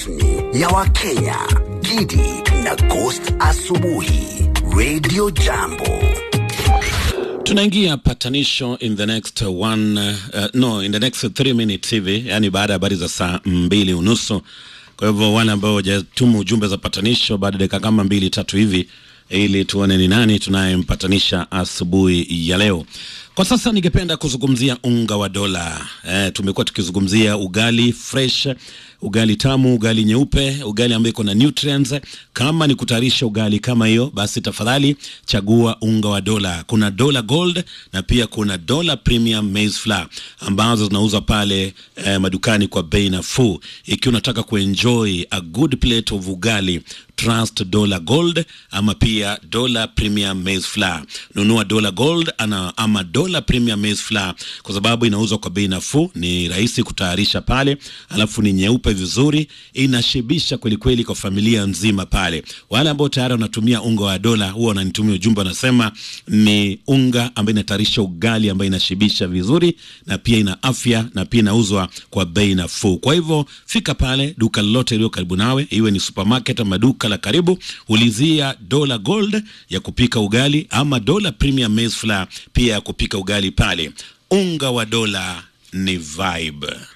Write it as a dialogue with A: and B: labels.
A: rasmi ya Wakenya, Gidi na Ghost Asubuhi, Radio Jambo.
B: tunaingia patanisho in the next one uh, no in the next three minutes hivi yani baada ya habari za saa mbili unusu kwa hivyo wale ambao wajatuma ujumbe za patanisho baada ya dakika kama mbili tatu hivi ili tuone ni nani tunayempatanisha asubuhi ya leo kwa sasa ningependa kuzungumzia unga wa dola eh, tumekuwa tukizungumzia ugali fresh ugali tamu ugali nyeupe ugali ambayo iko na nutrients kama ni kutayarisha ugali kama hiyo basi tafadhali chagua unga wa dola kuna dola gold na pia kuna dola premium maize flour ambazo zinauzwa pale eh, madukani kwa bei nafuu ikiwa unataka kuenjoy a good plate of ugali trust dola gold ama pia dola premium maize flour nunua dola gold ana, ama dola premium maize flour kwa sababu inauzwa kwa bei nafuu ni rahisi kutayarisha pale alafu ni nyeupe vizuri inashibisha kwelikweli kwa familia nzima pale wale ambao tayari wanatumia unga wa dola huwa wananitumia ujumbe wanasema ni unga ambayo inatayarisha ugali ambayo inashibisha vizuri na pia ina afya na pia inauzwa kwa bei nafuu kwa hivyo fika pale duka lolote iliyo karibu nawe iwe ni supermarket ama duka la karibu ulizia dola gold ya kupika ugali ama dola premium maize flour pia ya kupika ugali pale unga wa dola ni vibe